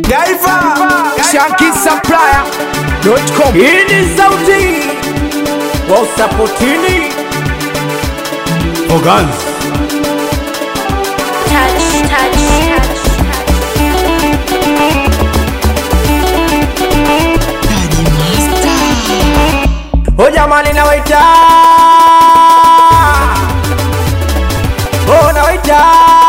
Gaiva Shanky Supplier.com Hii ni sauti wa usapotini Organs. touch, touch, touch. O jamani nawaita O nawaita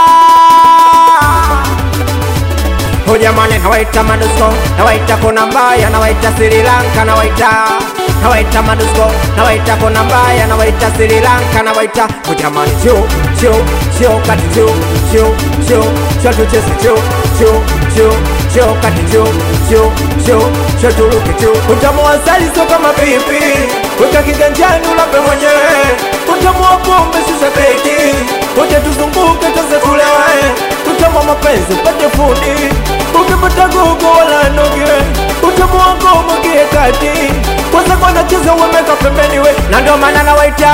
O jamani nawaita madusko Nawaita kona mbaya Nawaita Sri Lanka Nawaita Nawaita madusko Nawaita kona mbaya Nawaita Sri Lanka Nawaita O jamani chu chu chu kati chu chu chu chu tucheze chu chu chu chu kati chu chu chu chu turuke chu Utamu wa asali sio kama pipi Weka kiganjani ulape mwenyewe Utamu wa pombe shusha beki Wote tuzunguke tuze tulewe Utamu wa mapenzi upate fundi Ukipata gogo wala noge Utamu wa ngoma gie kati Kwanza kwa nacheza uwemeka pembeni we Na ndo maana nawaita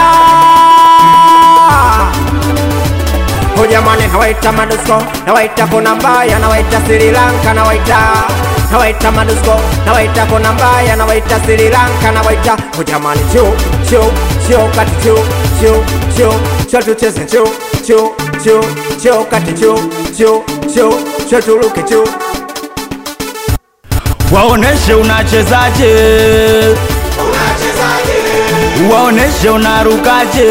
O jamani nawaita madusko Nawaita kona mbaya Nawaita Sri Lanka Nawaita Nawaita madusko Nawaita kona mbaya Nawaita Sri Lanka Nawaita O jamani chu chu chu kati chu chu chu chu tucheze chu chu chu chu kati chu chu chu chu turuke chu Waoneshe unachezaje, waoneshe unarukaje.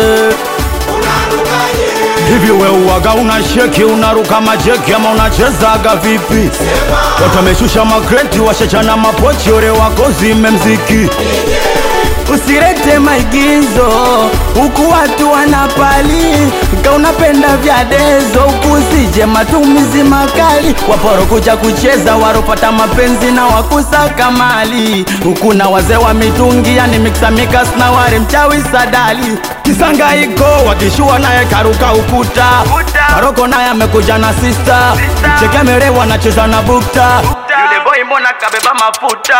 Hivi we uwaga una sheki unaruka majeki ama unachezaga vipi? Watu wameshusha makreti washachana mapochi ore wako zime mziki Usirete maigizo huku watu wanapali, ka unapenda vya dezo huku usije matumizi makali. Waporo kuja kucheza waropata mapenzi na wakusaka mali, huku na wazee wa mitungi yani miksa mikas na ware mchawi sadali. Kisanga iko wakishua naye karuka ukuta, Maroko naye amekuja na sista, Chekemere wanacheza na bukta, yule boy mbona kabeba mafuta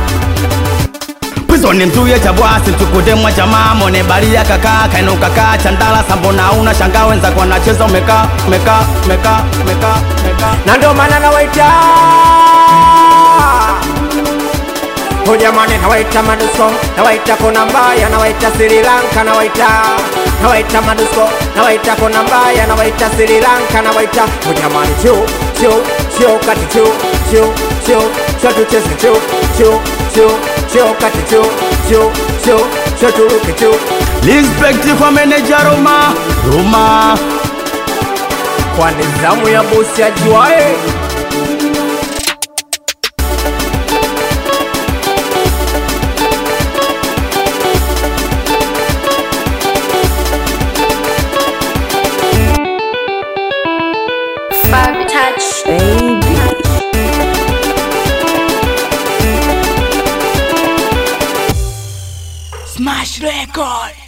Pwizo ni mzuye cha bwasi tukudemwa jamaa mone bari ya kaka kainuka kaa chandala sambona una shanga wenza kwa nacheza umeka umeka umeka umeka umeka na ndo maana nawaita O jamani nawaita madusko nawaita kona mbaya nawaita Sri Lanka nawaita nawaita madusko nawaita kona mbaya nawaita Sri Lanka nawaita O jamani chu chu chu kati chu chu chu chu tucheze chu chu chu chu kati chu chu chu chu turuke chu Respect kwa meneja Roma Roma kwa nizamu ya bosi ajuae Five touch. Smash Record